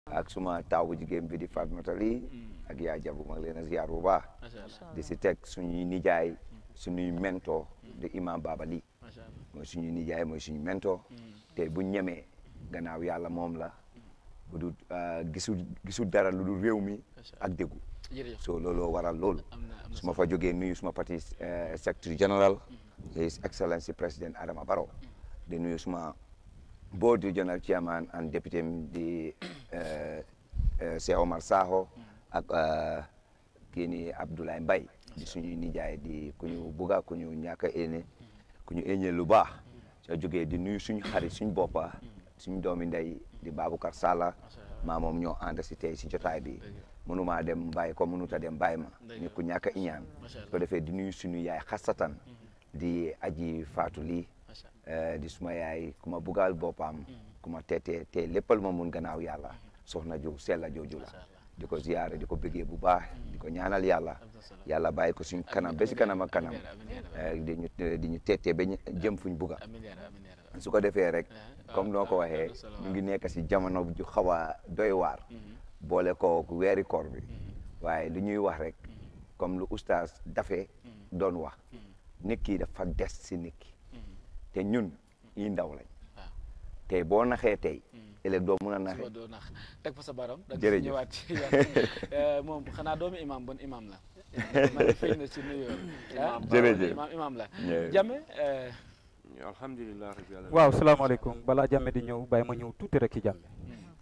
ak suma taaw bu jigéen bi di Fatmata Ly ak yaa jabu ma leen a ziar bu baax macha allah di si teg suñuy nijaay suñuy mento di imam Baba Ly macha allah mooy suñuy nijaay mooy suñu mento te bu ñemee gannaaw yàlla moom la bu du gisul gisul dara lu dul réew mi ak déggu jërëjëf so looloo waral loolu am na am na su ma fa jógee nuyu suma parti secretary general his excellency président Adama Barrow di nuyu suma board regional chairman and deputy di Cheikh Omar Sakho ak kii ni Abdoulaye Mbaye di suñuy nijaay di ku ñu buga ku ñu ñàkk a éene ku ñu éene lu baax soo jógee di nuyu suñu xarit suñu boppa suñu doomi ndey di Baboucar Salla maa moom ñoo ànd si tey si jotaay bi mënumaa dem bàyyi ko mënuta dem bàyyi ma ni ku ñàkk a iñaan su ko defee di nuyu suñu yaay xasatan di aji faatu lii di suma yaay ku ma bugal boppam ku ma teetee te léppal ma mun gannaaw yàlla soxna ju sella jooju la di ko ziyaare di ko bëggee bu baax di ko ñaanal yàlla yàlla bàyyi ko suñ kanam ba si kanam ak kanam di ñu di ñu teetee ba jëm fuñ bugga su ko defee rek comme noo ko waxee ñu ngi nekk si jamono ju xaw a doy waar boole ko weeri koor bi waaye lu ñuy wax rek comme lu oustaz dafee doon wax nit ki dafa des si nit ki te ñun yi ndaw lañ te boo naxee tey ëllëg doo mun a naxee doo nax teg fa sa baram da jërëjëf ñëwaat ci moom xanaa doomu imam bon imam la man feeñ na ci nuyoo jërëjëf imam imam la Jërëjëf. jame alhamdulilah rabbil alamin waaw salaamaaleykum balaa jàmme di ñëw bàyyi ma ñëw tuuti rek ci jàmme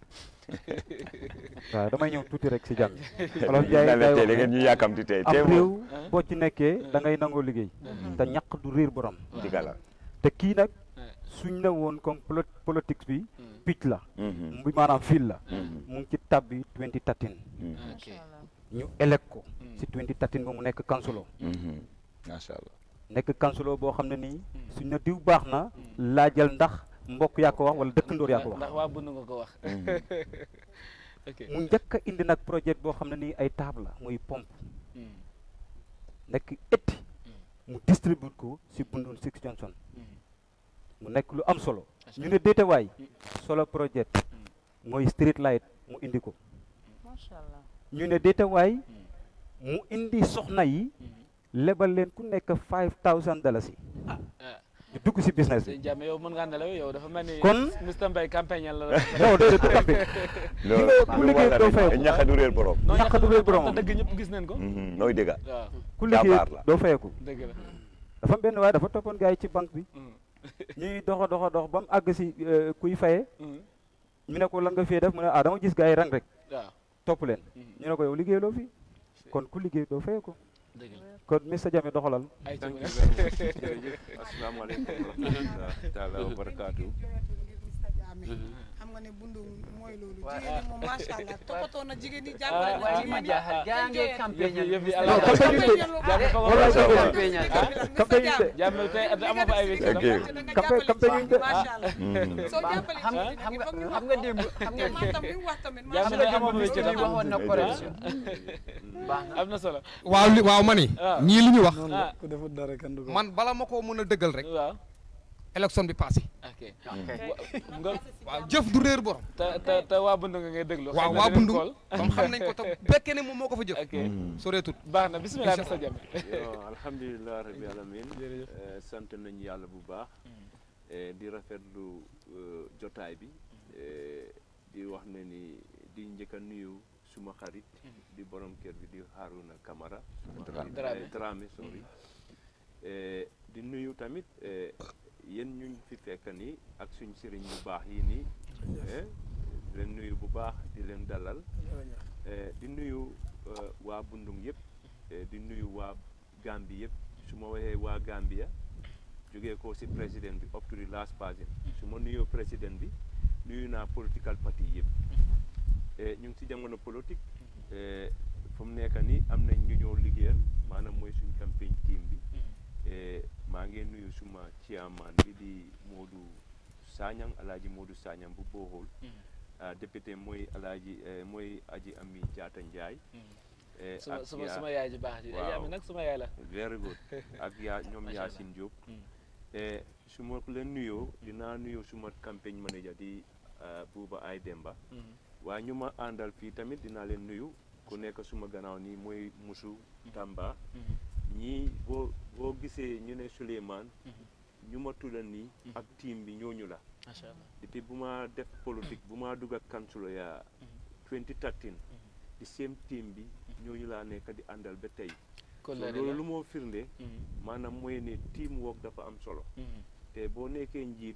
waaw damay ñëw tuuti rek ci jàmme olof Njaay tey day da wax ngeen ne ñu yàkkamti tey am tey moom réew boo ci nekkee da ngay nangoo liggéey te ñàq du réer borom diga la te kii nag suñ la woon comme polo politique bi picc la Mhm. bi maanaam fil la Mhm. mu ngi ci tab bi 2013 ok ñu élect ko si 2013 ba mu nekk kansulo Mhm. macha allah nekk kansulo boo xam ne nii suñ na diw baax na laajal ndax mbokk yaa ko wax wala dëkkandoor yaa ko wax ndax waa bëgg nga ko wax ok mu njëkk a indi nag projet boo xam ne nii ay table la muy pompe Mm. nekk etti mu distribute ko si Bundun Six Johnson mu nekk lu am solo ñu ne déetawaay solo projet mooy street light mu indi ko macha allah ñu ne déetawaay mu indi soxna yi lebal leen ku nekk five thousand dalasi ah ñu dugg si business bi sëñ Jàmme yow mën ngaa nelaw yow dafa mel ni Kon- Mr Mbaye campagne la non déedéet du campé loolu nga ku liggéey doo fayeku. ñaxa du réer borom non ñàkk du réer boromam. dëgg ñëpp gis nañ ko Mhm. nooy dégga waaw ku liggéey Jàmbaar la. doo fayeku dëgg la dafa am benn waaye dafa toppoon gars yi ci banque bi Mm. ñuy doxa doxa dox ba mu àgg si euh, kuy faye Mm. ñu ne ko lan nga fee def mu ne ah dama gis gars yi rang rek waaw topp leen Mhm. ñu ne ko yow liggéey loo fi kon ku liggéey doo fayee ko dëgg la kon Mr Jammeh doxalal ay ci thank mu you ne very much jërëjëf asalaamaaleykum wa rahmatulah taala wa barakaatu xam nga ne bundu mooy loolu jigéen ñi moom macha allah toppatoo na jigéen ñi jàppale na waaye jigéen ma ñi jaaxal gaa ngi yëf campagne yi yëf yi non ala campagne yi de Jàmme fa Wala nga sa ko campagne. campagne campagne yi de Jàmme tey amuma fa ay wécc Ok. Campagne- campagne yi de- macha allah Mhm. soo jàppale xam jigéen ñi xam nga foog ñu xam wax nga ko. démb xam nga man tam li mu wax tamit Jàmm xam na nga amoon démb wécc bi dama. waxoon na correction baax na am na solo waaw li waaw ma ni Ah. ñii li ñu wax ah ku defut dara kenn du ko man bala ma koo mën a dëggal rek waaw élection bi passé ok ok nga waaw jëf du réer borom te te te waa Bundu nga ngay déglu waaw xëy na waa dinañ bundu xool. comme xam nañ ko te bekkee ne moom moo ko fa jëf ok soreetut baax na bisimilah Mr Jammeh Yo, alhamdulilah rabbi alamin Eh, sant nañu yàlla bu baax Eh, di rafetlu eh, jotaay bi Eh, di wax ne ni di njëkk a nuyu suma xarit di borom kër bi di Haruna Camara Dramé. Dramé. Eh, Dramé sorry Eh, di nuyu tamit eh, yéen ñuñ fi fekk nii ak suñ sëriñ yu baax yi nii eh, di leen nuyu bu baax di leen dalal Eh, di nuyu eh, waa Bundung yëpp eh, di nuyu waa Gambie yëpp su ma waxee waa Gambia jógee ko si président bi up to the last person su ma nuyoo président bi nuyu naa political party yëpp Eh, ñu ngi si jamono politique eh, fu mu nekk nii am nañ ñu ñëw liggéeyal maanaam mooy suñ campagne team bi Eh, maa ngi nuyu suma chairman bi di Modou Sagnang alaaji Modou Sagnang bu Bohol ah député mooy alaaji eh, mooy aji ami jaata Njaay eh, suma ak suma yaa- suma yaay ji baax ji waaw. Jammeh nag suma yaay la very good ak yaa ñoom Macha Allah. Yaasin Diop eh, su ma leen nuyoo dinaa nuyoo suma campagne manager di ah, Buuba Ay Demba waaye ñu ma àndal fii tamit dinaa leen nuyu ku nekk suma gannaaw nii mooy Musu Tamba ñii boo boo gisee ñu ne Souleymane ñu ma tudda nii ak team bi ñooñu la macha allah depuis bu ma def politique bu ma dugg ak council ya 2013 di same team bi ñooñu laa nekk di àndal ba tey so Kóllëre loolu la. lu moo firnde Mhm. maanaam mooy ne team work dafa am solo Mhm. te boo nekkee njiit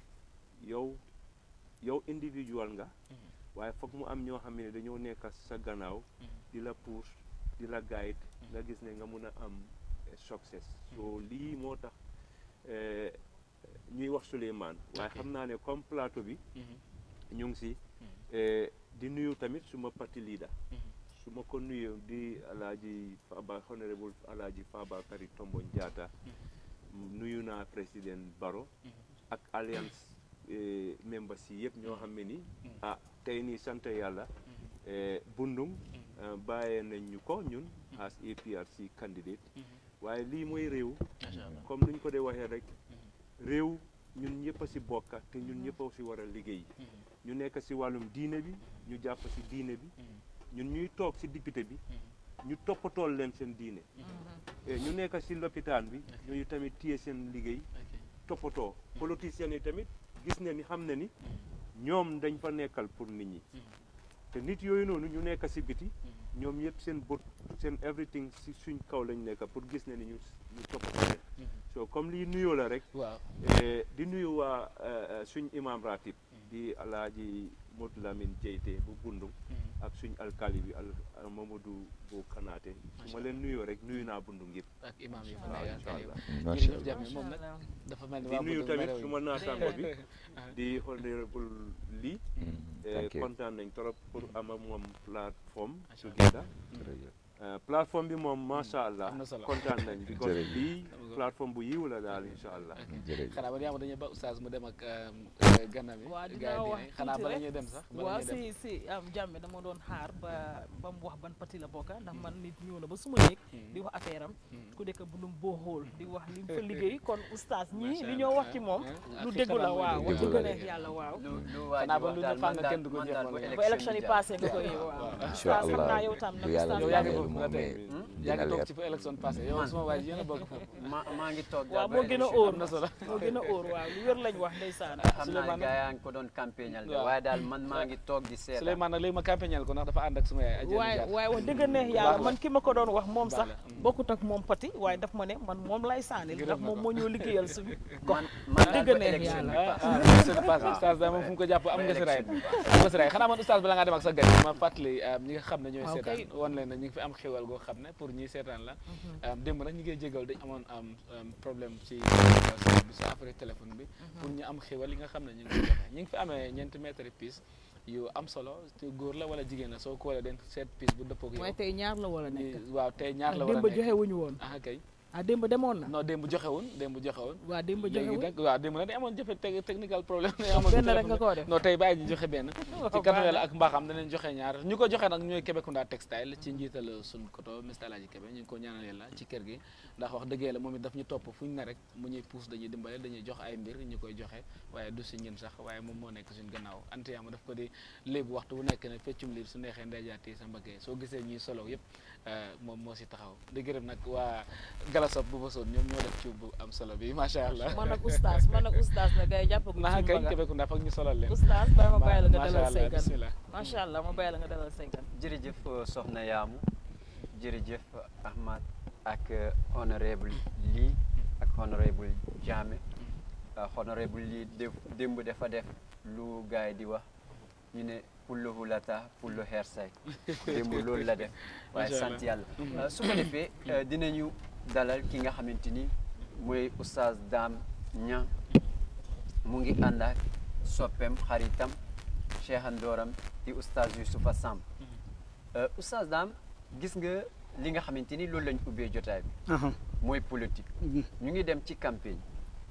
yow yow individual nga waaye foog mu am ñoo xam ne dañoo nekk sa gannaaw di la puus di la guide nga gis ne nga mun a am eh, success so lii moo tax eh, ñuy wax Souleymane waaye Ok. xam naa ne comme plateau bi Mhm. ñu ngi si eh, di nuyu tamit suma parti leader su ma ko nuyoo di alaaji Faba honorable alaaji Fabakary Tombong Jatta nuyu naa président Barrow ak alliance eh, members yi yëpp ñoo xam ne ni ah tey nii sant yàlla eh, Bundung eh, bàyyee nañ ñu ko ñun as APRC candidate waaye lii mooy réew macha allah comme nuñ ko dee waxee rek réew ñun ñëpp a si bokka te ñun ñëpp a si war a liggéey ñu nekk si wàllum diine bi ñu jàpp si diine bi ñun ñuy toog si député bi ñu toppatool leen seen diine Eh, ñu nekk si lopitaan bi ñooñu tamit téye seen liggéey toppatoo politiciens yi tamit gis ne ni xam ne ni ñoom dañ fa nekkal pour nit ñi te nit yooyu noonu ñu nekk si biti ñoom yëpp seen bët seen everything si suñ kaw lañ nekk pour gis ne ni ñu ñu toppatoo leen so comme lii nuyoo la rek waaw Eh, di nuyu waa eh, eh, suñ imam ratib di alaaji Modou Lamine Jeyte bu Bundung ak suñ alkali bi al al Mamadou bu Kanaate su ma leen nuyoo rek nuyu naa Bundung yëpp ak imam yi fa waaw nekk incha allah macha jërëjëf allah Jammeh moom nag dafa mel ni di waa nuyu Budul tamit merewuñ. su ma naataango bi di honorable lii eh, thank you. kontaan nañ trop pour am ak moom plateforme Macha allah. together jërëjëf. Eh, plateforme bi moom macha allah Am na solo. kontaan nañ because Jërëjëf. lii plateforme bu yiw la daal incha allah jërëjëf. xanaa man yaa ma dañuy ba oustaz mu dem ak ganna mi waaw gars dinaa yi wax diine xanaa tuuti bala rek. ñuy dem sax bala waaw ñuy dem si si am jàmme dama doon xaar ba ba mu wax ban parti la bokka ndax man nit ñëw na ba suma néeg di wax affaire am ku nekk bu lum boo xool di wax li mu fa liggéey kon oustaz ñii li ñoo wax ci moom Ah, lu ak déggu la xikma waaw mooy wax déggu dëgg la neex yàlla waaw lu lu waa Xanaa ji ba wax lu daal ñu fàng man daal kenn du ko man jeex daal wala bu yow. ba élection yi passé nga koy waaw. waaw incha oustaz xam allah naa yow tam nag bu yàlla oustaz yow yaa ngi dogalee foofu moom ba tey mais yaa dina ngi toog leer. ci fa élection passé yow Man. suma waay yéen a bokk foofu ma maa ngi toog waaw daal moo ba gën a élection óor am na solo moo gën a óor waaw lu wér lañ wax ndeysaan xam naa Souleymane gaa yaa ngi ko doon campagnal de waaw. waaye daal man maa ngi toog di seetaan Souleymane nag léegi ma campagnal ko ndax dafa ànd ak suma yaay Adja waaye Ndiaye. waaye wax dëgg neex Baax yàlla la. man ki ma ko doon wax moom Baax sax la. Mm. bokkut ak moom pati waaye daf ma ne man moom lay saanil Gërëm ndax na moom ko. moo ñëw liggéeyal suñu gox man man daal dëgg ba neex élection yàlla. bi ah passé. ah élection passé oustaz daal moom fu mu ko jàpp am nga si raay am nga si raay xanaa man oustaz bala ngaa dem ak sa gan yi ma fàttali ñi nga xam ne ñooy waaw seetaan kay. wan leen ne ñu ngi fi am xéwal goo xam ne pour ñuy seetaan la démb nag ñu ngi jégal dañ amoon am problème ci bi sa après téléphone bi pour ñu am xéwal yi nga xam ne ñu ngi ko joxe ñu ngi fi amee ñeenti mètre pièce yu am solo te góor la wala jigéen la soo ko wala den seet pièce bu dëppoo ak yow waaye tey ñaar la wala nekk ñi- waaw tey ñaar la war a démb nekk joxe wuñu woon ah kay ah démb demoon na non démb joxewun démb joxewun waa démb joxe léegi wuñ nag waaw démb nag dañ amoon jafe te- technical problème dañ amoon benn rek téléphone nga koo def non tey bàyyi ñu joxe benn ci baax kanu na. yàlla ak mbaaxam danañ joxe ñaar ñu ko joxe nag ñooy Kébécounda textile ci njiital sun koto Mr Alaaji Kébé ñu ngi ko ñaanal yàlla ci kër gi ndax wax dëgg yàlla moom it daf ñu topp fu ñu ne rek mu ñuy puus dañuy dimbale dañuy jox ay mbir ñu koy joxe waaye du si ñun sax waaye moom moo nekk suñ gannaaw antiyaama daf ko di léegi waxtu bu nekk ne feccum liir su neexee ndeyjaati sa mbaggee soo gisee ñuy solo yëpp moom moo si taxaw di gërëm nag waa galasop bu ba soon ñoom ñoo def ci bu am solo bi macha allah man ak oustaz man ak oustaz na gars yi jàppaguñ naa ci kay mbaga Kébécounda foog ñu solal leen oustaz bàyyi ma bàyyi la nga macha dalal allah say gan bismillah macha allah ma bàyyi la nga dalal say gan jërëjëf soxna Yaamu jërëjëf Ahmad ak honorable lii ak honorable Jammeh honorable lii def démb dafa def lu gars yi di wax ñu ne pullu hulata pullu hersay démb loolu la def waaye Macha Allah. sant yàlla su ko defee dinañu dalal ki nga xamante ni mooy oustaz Dame Niang mu ngi ànd ak soppeem xaritam cheikhandooram di oustaz Youssoufa Samb oustaz Dame gis nga li nga xamante ni loolu lañ ubbee jotaay bi mooy politique ñu ngi dem ci campagne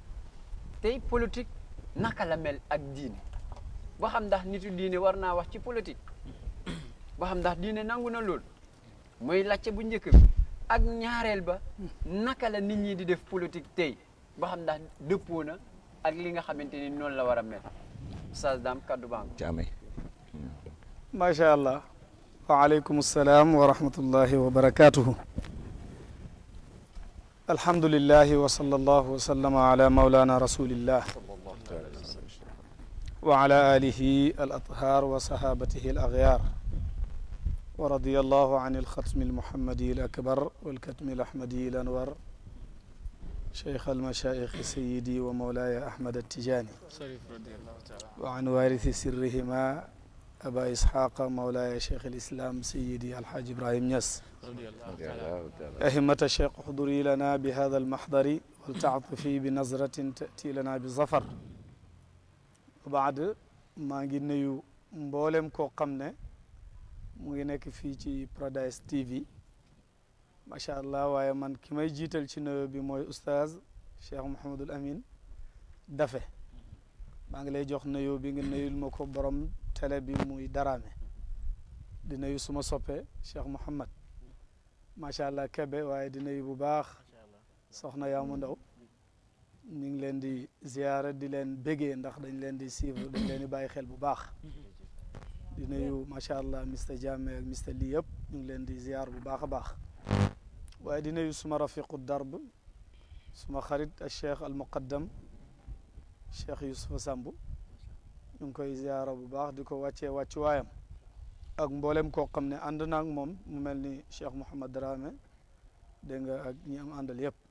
tey politique naka la mel ak diine ba xam ndax nitu diine war naa wax ci politique ba xam ndax diine nangu na lool mooy lacce bu njëkk bi ak ñaareel ba naka la nit ñi di def politique tey ba xam ndax dëppoo na ak li nga xamante ni noonu la war a mel oustaz Dame kaddu baa ngi Jammeh macha allah waaleykum salaam wa rahmatullahi wa barakatuhu alhamdulillahi wa sallallahu wa sallama ala maulana rasulillah wa ala alihi al athar wa sahabatihi al aghyar wa radiyallahu an alxatmi almuhammadi al akbar walkatmi al ahmadi al anwar cheikh almashaikh sayidi wa maulaya ahmad attijani wa an warithi sirrihima aba isxaqa maulaya cheikh alislam sayidi alhaji ibrahim ñas أهمة الشيخ احضري لنا بهذا المحضر ولتعطفي بنظرة تأتي لنا بظفر وبعد maa ngi nuyu mboolem koo xam ne mu ngi nekk fii ci Paradise TV macha allah waaye man ki may jiital ci nuyu bi mooy oustaz Cheikh Mouhamadul Amin Dafe maa ngi lay jox nuyu bi nga nuyul ma ko borom télé bi muy Daraame di nuyu suma soppe Cheikh Mouhamad macha allah kebe waaye di nuyu bu baax soxna yaamu ndaw ñu ngi leen di ziyaara di leen bégee ndax dañ leen di suivre dañ leen di bàyyi xel bu baax di nuyu macha allah mister Jammeh ak mister lii yëpp ñu ngi leen di ziyaar bu baax a baax waaye di nuyu suma rafiqu darb suma xarit ak cheikh al muqaddam cheikh Yusufa Sambu ñu ngi koy ziyaara bu baax di ko wàccee wàccuwaayam ak mboolem koo xam ne ànd na ak moom mu mel ni Cheikh Mouhamad Dramé dégg nga ak ñi am àndal yëpp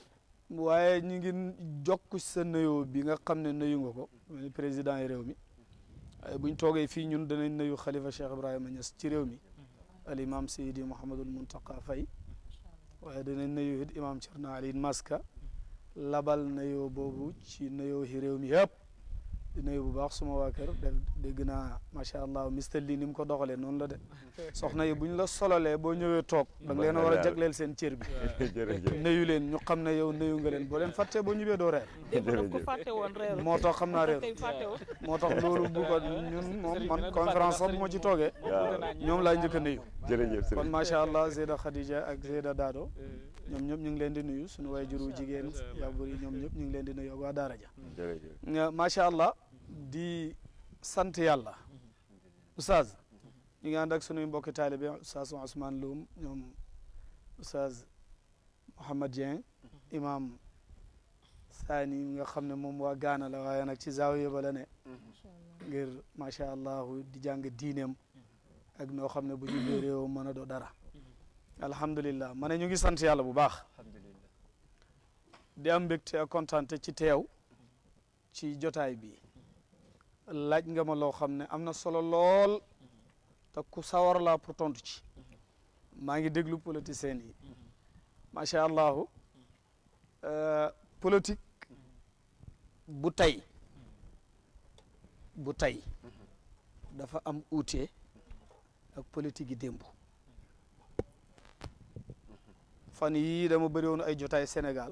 waaye ñu ngi jokk sa nuyoo bi nga xam ne nuyu nga ko mel ni président yi réew mi waaye buñ toogee fii ñun danañ nuyu xalifa Cheikh Ibrahima Niass ci réew mi al imam Seydi Mouhamadul Muntaqa Faye waaye danañ nuyu it imam Thierno Ali Maska labal nuyoo boobu ci nuyoo yi réew mi yëpp di nuyu bu baax suma waa kër def dégg naa macha allah mister lii ni mu ko doxalee noonu la de soxna yi bu ñu la sololee boo ñëwee toog da nga leen a war a jagleel seen cër bi nuyu leen ñu xam ne yow nuyu nga leen boo leen fàttee boo ñibbee doo reer démb nag ko fàtte woon reer moo tax xam naa reer kay fàtte woon moo tax loolu bu ko ñun moom man conférence sax bu ma ci toogee ñoom laa njëkk a nuyu jërëjëf kon macha allah Zeyda Khadija ak Zeyda Dado ñoom ñëpp ñu ngi leen di nuyu suñu way juru jigéen yàbbur yi ñoom ñëpp ñu ngi leen di nuyu ak waa daara ja macha allah di sant yàlla oustaz ñu ngi ànd ak sunuy mbokki taalibe oustaz Ousmane Loum ñoom oustaz Mouhamad Dieng imam Sani nga xam ne moom waa Gaana la waaye nag ci zaawiya ba la ne ngir macha allah di jàng diineem ak noo xam ne bu ñu bee réew mën a doo dara alhamdulillah ma ne ñu ngi sant yàlla bu baax di am mbégte ak kontaante ci teew ci jotaay bi laaj nga ma loo xam ne am na solo lool te ku sawar laa pour tontu ci maa ngi déglu politiciens yi macha allahu politique bu tey bu tey dafa am uute ak politique yi démb fan yii dama bëri woon ay jotaay Sénégal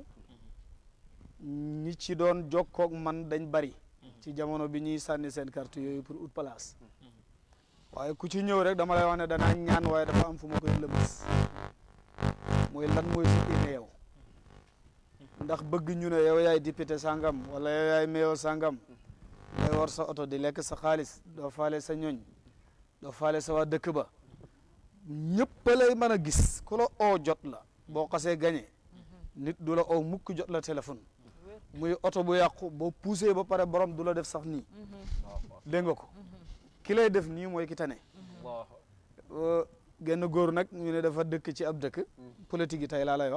ñi ci doon jokkoog man dañ bari ci jamono bi ñuy sànni seen carte yooyu pour ut place waaye ku ci ñëw rek dama lay wax ne danaa ñaan waaye dafa am fu ma koy lëmas mooy lan mooy fi ine yow ndax bëgg ñu ne yow yaay député sangam wala yow yaay mayor sangam ngay war sa oto di lekk sa xaalis doo faale sa ñoñ doo faale sa waa dëkk ba ñëpp lay mën a gis ku la oo jot la boo xasee gañe nit du la oo mukk jot la téléphone muy oto bu yàqu boo poussé ba pare borom du la def sax nii dégg nga ko ki lay def nii mooy ki tane genn góor nag ñu ne dafa dëkk ci ab dëkk politique yi tey laa lay wax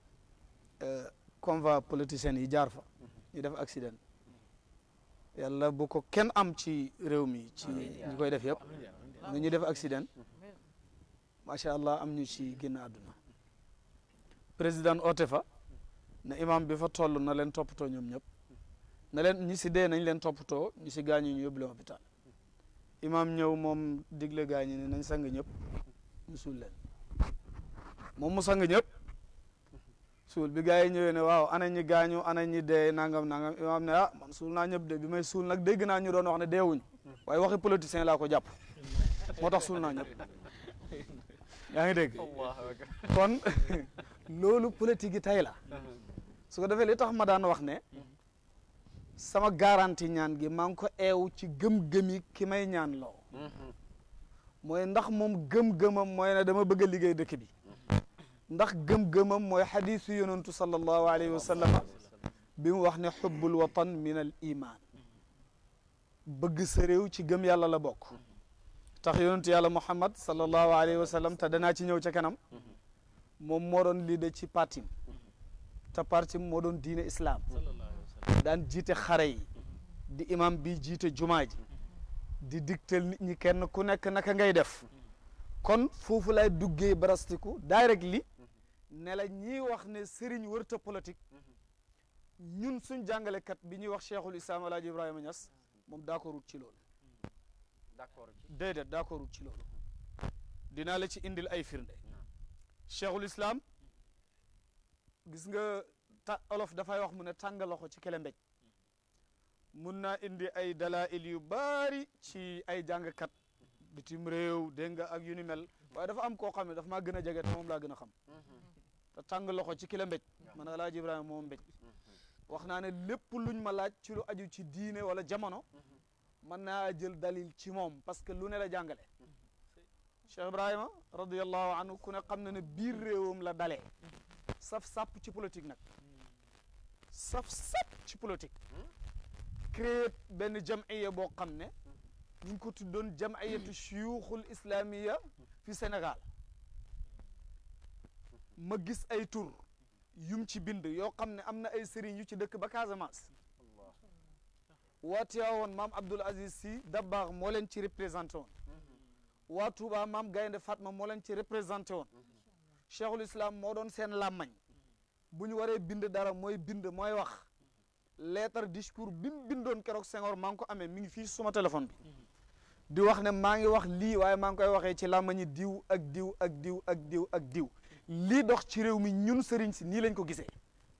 convoi politicien yi jaar fa ñu def accident yàlla bu ko kenn am ci réew mi ci ñu koy def yëpp nga ñu def accident macha allah am ñu ci génn àdduna président oote fa ne imam bi fa toll na leen toppatoo ñoom ñëpp na leen ñi si dee nañ leen toppatoo ñu si gaañu ñu yóbbu leen hôpital imam ñëw moom digle gaañu ne nañ sang ñëpp ñu suul leen moom mu sang ñëpp suul bi gars yi ñëwee ne waaw ana ñi gaañu ana ñi dee nangam nangam imam ne ah man suul naa ñëpp de bi may suul nag dégg naa ñu doon wax ne deewuñ waaye waxi politicien laa ko jàpp moo tax suul naa ñëpp yaa ngi dégg kon loolu politique yi tey la su ko defee li tax ma daan wax ne sama garanti ñaan gi maa ngi ko eew ci gëm-gëmi ki may ñaan loo mooy ndax moom gëm-gëmam mooy ne dama bëgg a liggéey dëkk bi ndax gëm-gëmam mooy xadiisu yonantu sallallahu alayhi wa sallam bi mu wax ne xubbul watan min al iman bëgg sa réew ci gëm yàlla la bokk tax yonantu yàlla muhammad sallallahu alayhi wa sallam te danaa ci ñëw ca kanam moom moo doon leader ci partim te partim moo doon diine islam daan jiite xare yi di imam bi jiite jumaa ji di digtal nit ñi kenn ku nekk naka ngay def kon foofu lay duggee barastiku direct li ne la ñiy wax ne sëriñ wërta politique ñun suñ jàngalekat bi ñuy wax cheikhul islam alaaji ibrahima Niass moom d'accordul ci loolu d'accord ci déedéet d'accordul ci loolu dinaa la ci indil ay firnde cheikhul islam gis nga ta olof dafay wax mu ne tàng loxo ci kele mbéj mun naa indi ay dalail yu baari ci ay jàngkat bitim réew dégg nga ak yu ni mel waaye dafa am koo xam ne dafa maa gën a jege te moom laa gën a xam te tàng loxo ci kele mbéj man alaaji ibrahima moom mbéj wax naa ne lépp luñ ma laaj ci lu aju ci diine wala jamono mën naa jël dalil ci moom parce que lu ne la jàngale Cheikh Ibrahima radiallahu anhu ku ne xam na ne biir réewam la dalee saf sàpp ci politique nag saf sàpp ci politique créé benn jamiya boo xam ne ñu ngi ko tuddoon jamiyatu shuyukhul islamiya fi Sénégal ma gis ay tur yum ci bind yoo xam ne am na ay sëriñ yu ci dëkk ba Casamance waa Tiwaawoon maam Abdoul Aziz Sy Dabakh moo leen ci représenté woon waa Touba maam Gaynde Fatma moo leen ci représenté woon cheikhul islam moo doon seen làmmañ bu ñu waree bind dara mooy bind mooy wax lettre discours bi mu bindoon keroog Senghor maa ngi ko amee mi ngi fii suma téléphone bi di wax ne maa ngi wax lii waaye maa ngi koy waxee ci làmmañi diw ak diw ak diw ak diw ak diw lii dox ci réew mi ñun sëriñ si nii lañ ko gisee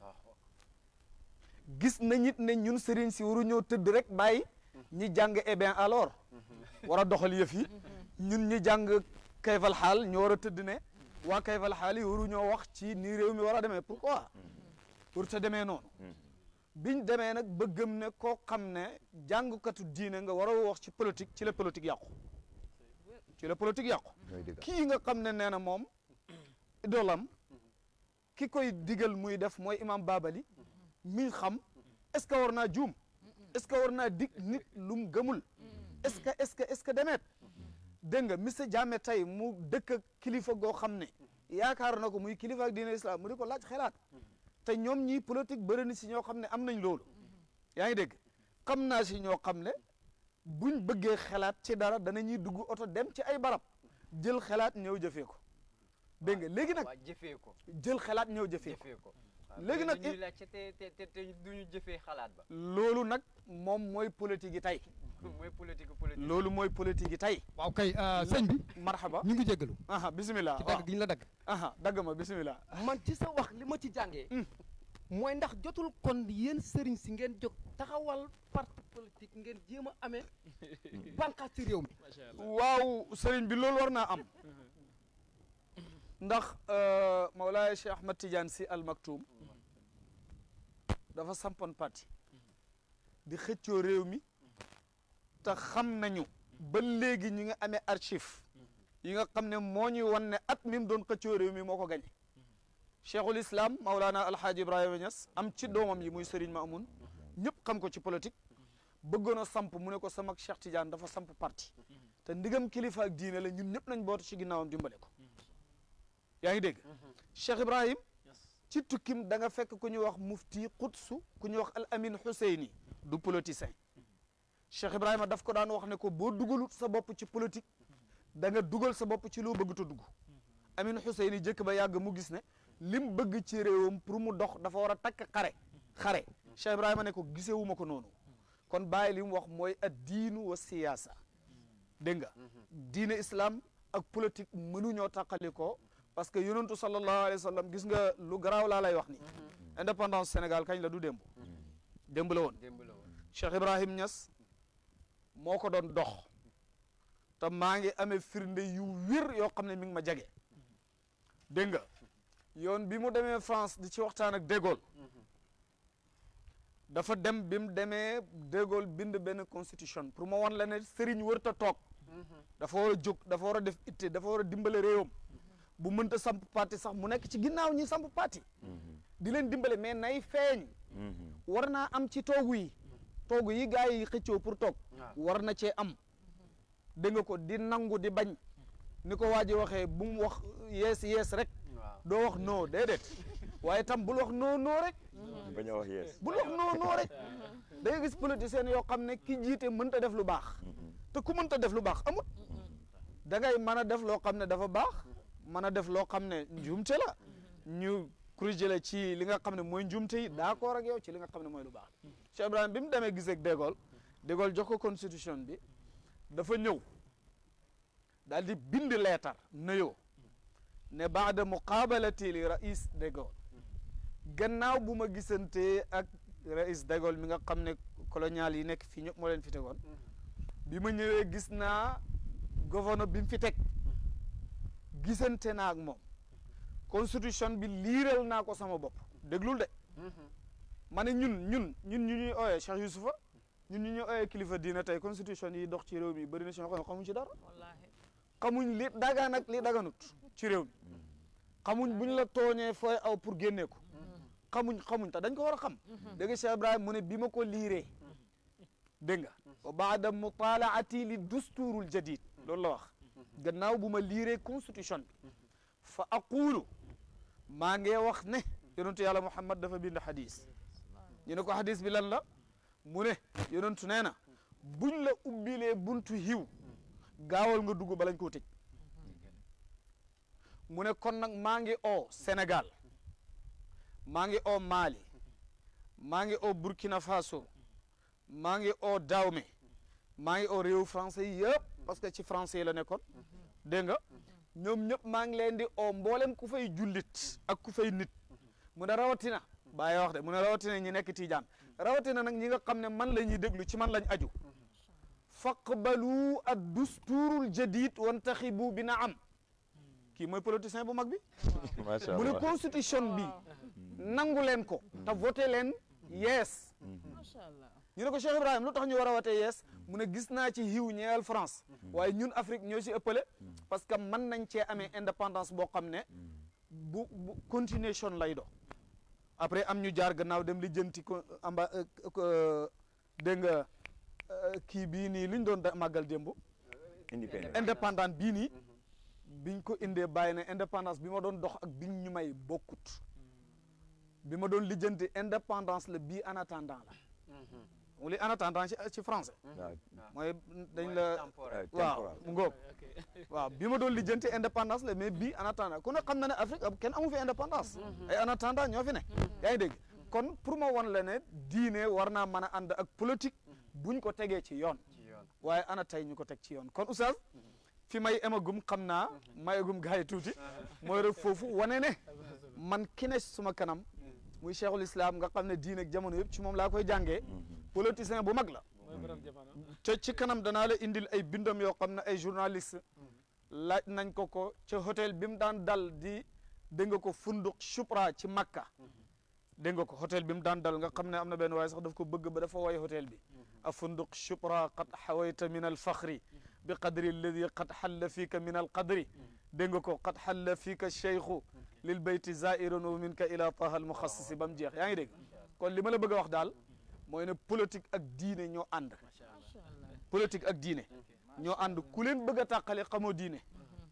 gis nañ it ne ñun sëriñ si waru ñoo tëdd rek bàyyi ñi jàng eh bien alors war a doxal yëf yi ñun ñi jàng kayfal xaal ñoo war a tëdd ne waa kayfal xaal yi waru ñoo wax ci nii réew mi war a demee pourquoi pour te demee noonu biñ demee nag ba gëm ne koo xam ne jàngkatu diine nga war a wax ci politique ci la politique yàqu ci la politique yàqu kii nga xam ne nee na moom idolam ki koy digal muy def mooy imam Babali mi xam est-ce que war naa juum est-ce que war naa dig nit lu mu gëmul est-ce que est-ce que est-ce que demeet dégg nga monsieur Jammeh tey mu dëkk ak kilifa goo xam ne yaakaar na ko muy kilifa ak diine islam mu di ko laaj xelaat te ñoom ñii politique bëri na si ñoo xam ne am nañ loolu yaa ngi dégg xam naa si ñoo xam ne buñ bëggee xelaat ci dara dana ñuy dugg oto dem ci ay barab jël xelaat ñëw jëfee ko dégg nga léegi nag waa jëfee ko jël xelaat ñëw jëfee ko jëfee ko léegi nag ñuy laajte te te te te duñu jëfee xalaat ba loolu nag moom mooy politique yi tey mooy politique politique loolu mooy politique yi tey waaw kay sëñ bi marhaba ñu ngi jéggalu aha bisimilah ci waaw dagg gi ñu la dagg aha dagg ma bisimilah man ci sa wax li ma ci jàngee mooy ndax jotul kon yéen sëriñ si ngeen jóg taxawal parti politique ngeen jéem a amee bànqaas ci réew mi waaw sëriñ bi loolu war naa am ndax Mawlaaya Cheikh Ahmad Tidiane si al Maktoum dafa sampoon parti di xëccoo réew mi te xam nañu ba léegi ñu ngi amee archive yi nga xam ne moo ñuy wan ne at mi mu doon xëccoo réew mi moo ko gañe cheikhul islam Maulana Alhaaji Ibrahima Niass am ci doomam yi muy Serigne Mamoun ñëpp xam ko ci politique bëggoon a samp mu ne ko sama Cheikh Tidiane dafa samp parti te ndigam kilifa ak diine la ñun ñëpp nañ bootu ci ginnaawam dimbale ko yaa ngi dégg Cheikh Ibrahim ci tukkim da nga fekk ku ñuy wax mufti Qudsu ku ñuy wax al amin Husseini du politicien Cheikh Ibrahima daf ko daan wax ne ko boo dugalut sa bopp ci politique da nga dugal sa bopp ci loo bëgg ta dugg amin Husseini jëkk ba yàgg mu gis ne lim bëgg ci réewam pour mu dox dafa war a takk xare xare Cheikh Ibrahima ne ko gisewuma ko noonu kon bàyyi li mu wax mooy ad diinu wa siyaasa dégg nga diine islam ak politique mënuñoo tàqali ko parce que yonentu sallallahu alayhi wa sallam gis nga lu garaaw laa lay wax ni indépendance Sénégal kañ la du démb démb la woon démb la woon Cheikh Ibrahim Niass moo ko doon dox te maa ngi amee firnde yu wér yoo xam ne mi ngi ma jage dégg nga yoon bi mu demee France di ci waxtaan ak De Gaulle dafa dem bi mu demee De Gaulle bind benn constitution pour ma wan la ne sëriñ wërta toog dafa war a jóg dafa war a def itte dafa war a dimbale réewam bu mënta samp parti sax mu nekk ci ginnaaw ñi samp parti di leen dimbale mais nay feeñ war naa am ci toogu yi toogu yi gars yi xëccoo pour toog war na cee am dégg nga ko di nangu di bañ ni ko waa ji waxee bu mu wax yees yees rek doo wax non déedéet waaye tam bul wax non non rek bañ a wax yees bul wax non non rek da nga gis politiciens yoo xam ne ki jiite mënta def lu baax te ku mënta def lu baax amut da ngay mën a def loo xam ne dafa baax mën a def loo xam ne njuumte la ñu corriger la ci li nga xam ne mooy njuumte yi d'accord ak yow ci li nga xam ne mooy lu baax Cheikh Ibrahima bi mu demee gisee ak De Gaulle De Gaulle jox ko constitution bi dafa ñëw daal di bind leetar nuyoo ne baada muqaabalati li rais De Gaulle gannaaw bu ma gisantee ak rais De Gaulle mi nga xam ne colonial yi nekk fii ñëpp moo leen fi tegoon bi ma ñëwee gis naa gouverneur bi mu fi teg gisante naa ak moom constitution bi liiral naa ko sama bopp déglul de ma ne ñun ñun ñun ñu ñuy ooyee Cheikh Youssoufa ñun ñu ñuy ooyee kilifa diina tey constitution yi dox ci réew mi bëri na si ñoo xam ne xamuñ ci dara xamuñ li dagaan ak li daganut ci réew mi xamuñ buñ la tooñee fooy aw pour génnee ko xamuñ xamuñ te dañ ko war a xam dégg nga Cheikh Ibrahima mu ne bi ma ko liiree dégg nga wa baada mutalaati li dusturul jadid loolu la wax gannaaw bu ma liiree constitution bi fa aqulu maa ngi wax ne yonentu yàlla Muhammad dafa bind xadis ñu ne ko xadis bi lan la mu ne yonentu nee na buñ la ubbilee buntu hiw gaawal nga dugg balañ koo tëj mu ne kon nag maa ngi oo Sénégal maa ngi oo Mali maa ngi oo Burkina Faso maa ngi oo Dahomey maa ngi oo réew français yi yëpp parce que ci français yi la nekkoon dégg nga ñoom ñëpp maa ngi leen di oo mboolem ku fay jullit ak ku fay nit mu ne rawatina bàyyi wax de mu ne rawatina ñi nekk Tiijaan rawatina nag ñi nga xam ne man la ñuy déglu ci man lañ aju faqbalu ad dusturul jadid wantaxibu bi na am kii mooy politicien bu mag bi macha mu ne allah constitution bi nangu leen ko te voté leen yees macha allah ñu ne ko Cheikh Ibrahima lu tax ñu war a wote yees mu ne gis naa ci xiw ñeel France waaye ñun Afrique ñoo si ëppale parce que mën nañ cee amee indépendance boo xam ne bu bu continuation lay do après am ñu jaar gannaaw dem li jënti ko amba dégg nga euh, kii bii nii li ñu doon da- màggal démb indépendant indépendant bii nii biñ ko indee bàyyi ne indépendance bi ma doon dox ak biñ ñu may bokkut bi ma doon lijjanti indépendance la bii en attendant la mu li en attendant ci ci français waaw mooy dañ la temporaire. waaw temporal. mu ngoog waaw bi ma doon lijjanti indépendance la mais bii en attendant ku ne xam na ne Afrique ab kenn amu fi indépendance ay en attendant ñoo fi ne yaa ngi dégg kon pour ma wan la ne diine war naa mën a ànd ak politique buñ ko tegee ci yoon ci yoon waaye ana tey ñu ko teg ci yoon kon oustaz fi may emagum xam naa mayagum gars yi tuuti mooy rek foofu wane ne man ki ne suma kanam muy cheikhul islam nga xam ne diine ak jamono yëpp ci moom laa koy jàngee politicien bu mag la mooy borom jamono te ci kanam danaa la indil ay bindam yoo xam ne ay journaliste laaj nañ ko ko ca hôtel bi mu daan dal di dégg nga ko funduk Choupra ci Makka dégg nga ko hôtel bi mu daan dal nga xam ne am na benn waaye sax daf ko bëgg ba dafa way hôtel bi a funduk Choupra qad xawayta min al faxri bi qadri alladi qad xalla fiika min al qadri dégg nga ko qad xalla fiika cheikhu lil bayti zairun wa minka ila taha al muxassisi ba mu jeex yaa ngi dégg kon li ma la bëgg a wax daal mooy ne politique ak diine ñoo ànd politique ak diine ñoo ànd ku leen bëgg a tàqale xamoo diine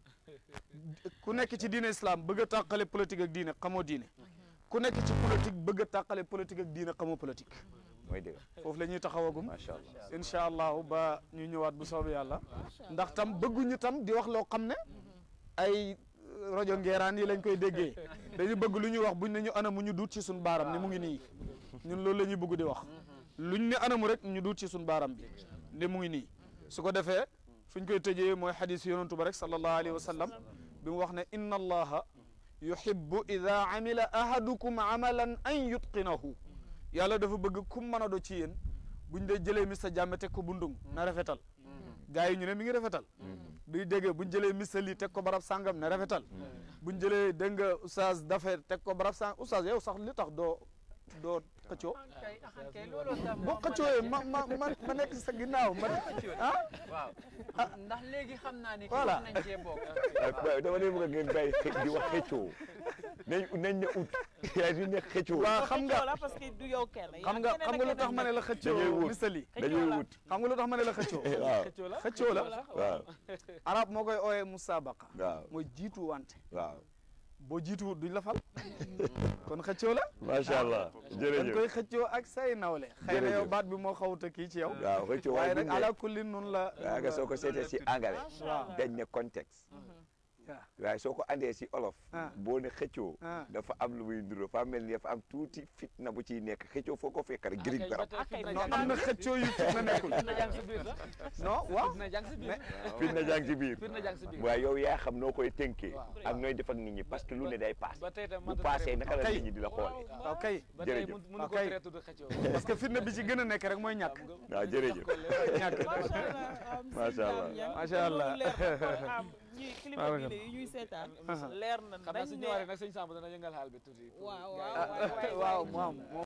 ku nekk ci diine islam bëgg a tàqale politique ak diine xamoo diine ku nekk ci politique bëgg a tàqale politique ak diine xamoo politique mooy dëgg foofu la ñuy taxawagum macha allah incha allahu ba ñu ñëwaat bu soobee yàlla ndax tam bëgguñu tam di wax loo xam ne ay rajo ngeeraan yi lañ koy déggee dañu bëgg lu ñuy wax buñ ne ñu anamu ñu duut ci suñu baaram ne mu ngi nii ñun loolu la ñuy bëgg di wax luñ ne anamu rek ñu duut ci suñu baaram bi ne mu ngi nii su ko defee fuñ koy tëjee mooy xadis yonantu ba rek sallallahu alayhi wa sallam bi mu wax ne inna allaha yuhibbu ida amila ahadukum amalan an yutqinahu yàlla dafa bëgg kum mën a do ci yéen buñ dee jëlee Mr Jammeh teg ko bundung na rafetal gars yi ñu ne mi ngi rafetal duy déggee buñ jëlee Mr lii teg ko barab sàngam ne rafetal buñ jëlee dégg nga oustaz Dafer teg ko barab sàngam oustaz yow sax li tax doo doo xëccoo kay axan kay looloo tax boo xëccooyee ma ma ma ma nekk sa ginnaaw ma ah waaw ndax léegi xam naa ni Voilà. nañ cee bokk waaw dama leen bëgg a ngeen bàyyi di wax xëccoo nañ nañ ne ut yaa di ne xëccoo waaw xam nga xëccoo la parce que du yow kenn xam nga xam nga lu tax ma ne la dañuy xëccoo wut misali dañuy wut xam nga lu tax ma ne la xëccoo waaw xëccoo la waaw arab moo koy ooyee musabaqa waaw mooy jiitu wante waaw boo jiituwut duñ la fal kon xëccoo la macha allah dañ jërëjëf koy xëccoo ak say nawle xëy na yow Jërëjëf. baat bi moo xawuta kii ci yow waaw xëccoo waaye waaye nag buñ ne ala kulli nun la waaw nga soo ko seetee si anglais waaw dañ ne contexte waaw waaye soo ko andee si olof Ah. boo ne xëccoo Ah. dafa am lu muy nduro fa mel ni dafa am tuuti fitna bu ciy nekk xëccoo foo ko fekk rek giriñ barab non am na xëccoo yu fitna nekkul fitna jàng si biir sax non waaw fitna jàng si biir fitna jàng ci biir fitna jàng si biir waaye yow yaa xam noo koy tënkee Waaw. ak nooy def ak nit ñi parce que lu ne day paase ba tey tam bu paasee naka la nit ñi di la xoole waaw kay ba tey jërëjëf. mun mënu ko Ok. tere tudd xëccoo parce que fitna bi ci gën a nekk rek mooy ñàkk waaw jërëjëf ñàkk macha allah am Macha Allah. Macha Allah. loolu leer na kon am ñi kilifa Barakallah. diine yi ñuy seetaan leer na xam naa dañ su ne ñëwaatee nag sëñ Samba dana yëngal xaal bi tuuti pour waaw gars yi- waaw waay waay waaw moom